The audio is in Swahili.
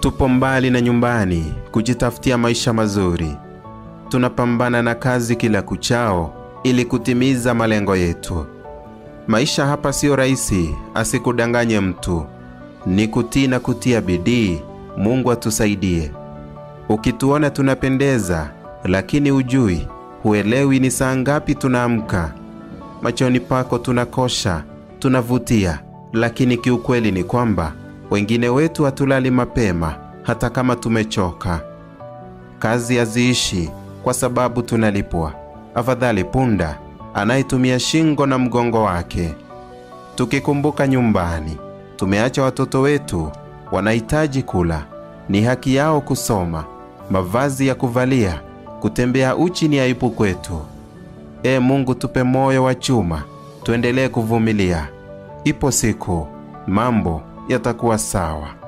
Tupo mbali na nyumbani kujitafutia maisha mazuri. Tunapambana na kazi kila kuchao ili kutimiza malengo yetu. Maisha hapa siyo rahisi, asikudanganye mtu. Ni kutii na kutia bidii. Mungu atusaidie. Ukituona tunapendeza, lakini hujui, huelewi ni saa ngapi tunaamka. Machoni pako tunakosha, tunavutia, lakini kiukweli ni kwamba wengine wetu hatulali mapema hata kama tumechoka. Kazi haziishi kwa sababu tunalipwa. Afadhali punda anayetumia shingo na mgongo wake. Tukikumbuka nyumbani, tumeacha watoto wetu wanahitaji kula, ni haki yao kusoma, mavazi ya kuvalia, kutembea uchi ni aibu kwetu. Ee Mungu, tupe moyo wa chuma, tuendelee kuvumilia. Ipo siku mambo yatakuwa sawa.